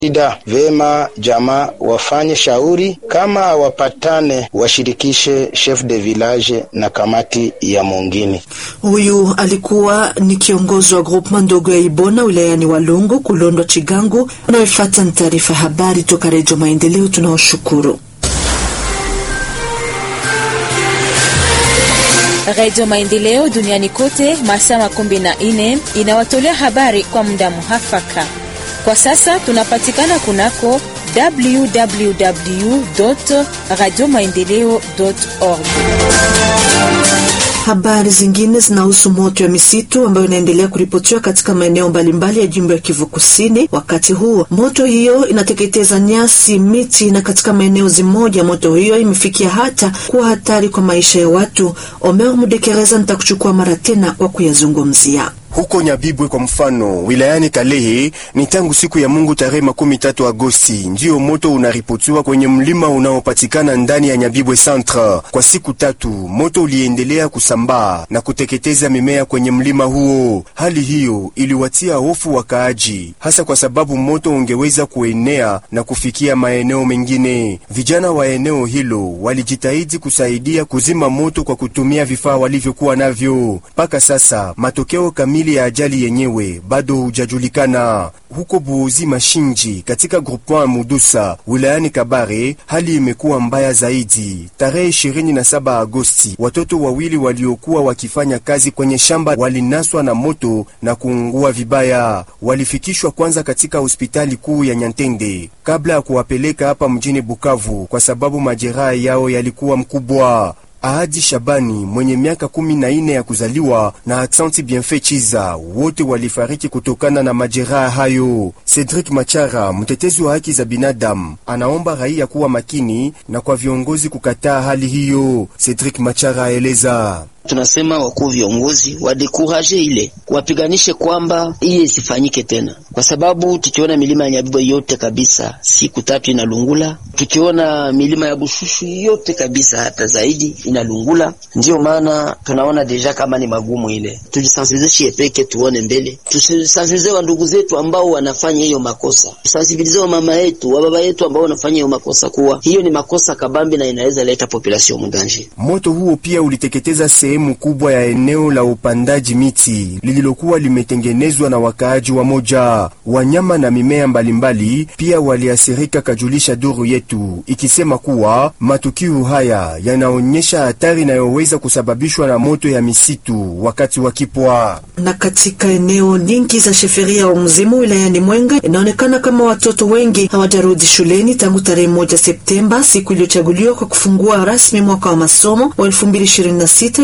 Ida vema jamaa wafanye shauri, kama hawapatane washirikishe chef de village na kamati ya mwingine. Huyu alikuwa ni kiongozi wa groupement ndogo ya Ibona wilayani Walungu Kulondwa Chigangu. Unayofuata ni taarifa habari toka Redio Maendeleo. Tunaoshukuru Redio Maendeleo duniani kote masaa makumi na nne inawatolea habari kwa muda muhafaka. Kwa sasa tunapatikana kunako www radio maendeleo org. Habari zingine zinahusu moto ya misitu ambayo inaendelea kuripotiwa katika maeneo mbalimbali ya jimbo ya Kivu Kusini. Wakati huo moto hiyo inateketeza nyasi, miti na katika maeneo zimoja moto hiyo imefikia hata kuwa hatari kwa maisha ya watu. Omer Mudekereza nitakuchukua mara tena kwa kuyazungumzia huko Nyabibwe kwa mfano, wilayani Kalehe, ni tangu siku ya Mungu tarehe makumi tatu Agosti ndiyo moto unaripotiwa kwenye mlima unaopatikana ndani ya Nyabibwe Centre. Kwa siku tatu moto uliendelea kusambaa na kuteketeza mimea kwenye mlima huo. Hali hiyo iliwatia hofu wakaaji, hasa kwa sababu moto ungeweza kuenea na kufikia maeneo mengine. Vijana wa eneo hilo walijitahidi kusaidia kuzima moto kwa kutumia vifaa walivyokuwa navyo. Mpaka sasa matokeo kamili ya ajali yenyewe bado hujajulikana. Huko Buozi Mashinji katika groupement Mudusa wilayani Kabare, hali imekuwa mbaya zaidi. Tarehe 27 Agosti, watoto wawili waliokuwa wakifanya kazi kwenye shamba walinaswa na moto na kuungua vibaya. Walifikishwa kwanza katika hospitali kuu ya Nyantende kabla ya kuwapeleka hapa mjini Bukavu kwa sababu majeraha yao yalikuwa mkubwa. Ahadi Shabani mwenye miaka kumi na ine ya kuzaliwa na Aksanti Bienfait Chiza wote walifariki kutokana na majeraha hayo. Cedric Machara, mtetezi wa haki za binadamu, anaomba raia kuwa makini na kwa viongozi kukataa hali hiyo. Cedric Machara aeleza Tunasema wakuu viongozi wadekuraje ile wapiganishe kwamba iye isifanyike tena, kwa sababu tukiona milima ya Nyabibwe yote kabisa siku tatu inalungula, tukiona milima ya Bushushu yote kabisa hata zaidi inalungula. Ndiyo maana tunaona deja kama ni magumu ile, tujisensibilize shie peke, tuone mbele, tusensibilize wa ndugu zetu ambao wanafanya hiyo makosa, tusensibilize wa mama yetu wa baba yetu ambao wanafanya hiyo makosa, kuwa hiyo ni makosa kabambi na inaweza leta population mudanje. Moto huo pia uliteketeza sehemu kubwa ya eneo la upandaji miti lililokuwa limetengenezwa na wakaaji wa moja. Wanyama na mimea mbalimbali pia waliathirika, kajulisha duru yetu ikisema kuwa matukio haya yanaonyesha hatari inayoweza kusababishwa na moto ya misitu wakati wa kipwa. Na katika eneo nyingi za sheferia wa mzimu wilayani Mwenga inaonekana kama watoto wengi hawajarudi shuleni tangu tarehe moja Septemba, siku iliyochaguliwa kwa kufungua rasmi mwaka wa masomo wa 2026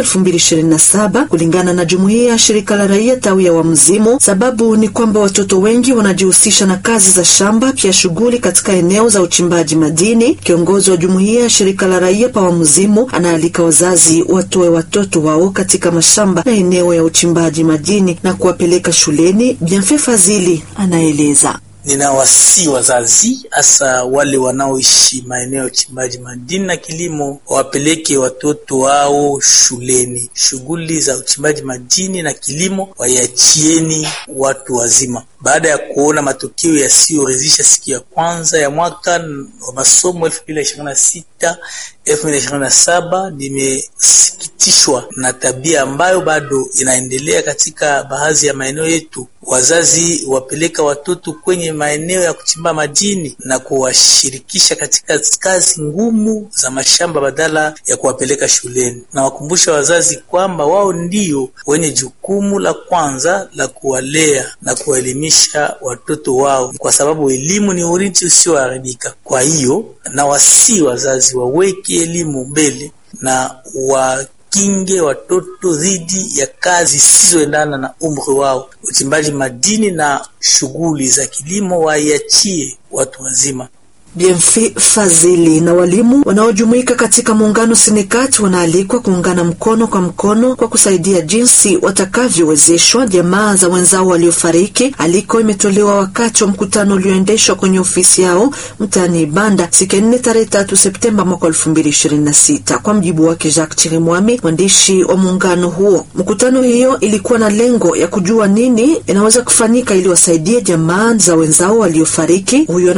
2027 kulingana na jumuiya ya shirika la raia tawi ya Wamzimu. Sababu ni kwamba watoto wengi wanajihusisha na kazi za shamba, pia shughuli katika eneo za uchimbaji madini. Kiongozi wa jumuiya ya shirika la raia pa Wamzimu anaalika wazazi watoe watoto wao katika mashamba na eneo ya uchimbaji madini na kuwapeleka shuleni. Bienfait Fazili anaeleza. Ninawasi wazazi hasa wale wanaoishi maeneo ya uchimbaji madini na kilimo wawapeleke watoto wao shuleni. Shughuli za uchimbaji madini na kilimo waiachieni watu wazima. Baada ya kuona matokeo yasiyoridhisha siku ya kwanza ya mwaka wa masomo elfu mbili na ishirini na sita elfu mbili na ishirini na saba nimesikitishwa na tabia ambayo bado inaendelea katika baadhi ya maeneo yetu. Wazazi wapeleka watoto kwenye maeneo ya kuchimba madini na kuwashirikisha katika kazi ngumu za mashamba badala ya kuwapeleka shuleni. Na wakumbusha wazazi kwamba wao ndio wenye jukumu la kwanza la kuwalea na kuwaelimisha watoto wao, kwa sababu elimu ni urithi usioharibika. Kwa hiyo na wasii wazazi waweke elimu mbele na wa kinge watoto dhidi ya kazi zisizoendana na umri wao. Uchimbaji madini na shughuli za kilimo waiachie watu wazima. Bienfait Fazili na walimu wanaojumuika katika muungano Sinekat wanaalikwa kuungana mkono kwa mkono kwa kusaidia jinsi watakavyowezeshwa jamaa za wenzao waliofariki. Aliko imetolewa wakati wa mkutano ulioendeshwa kwenye ofisi yao mtaani Ibanda siku ya nne tarehe tatu Septemba mwaka elfu mbili ishirini na sita. Kwa mjibu wake Jacques Chirimwami, mwandishi wa muungano huo, mkutano hiyo ilikuwa na lengo ya kujua nini inaweza kufanyika ili wasaidie jamaa za wenzao waliofariki. Huyo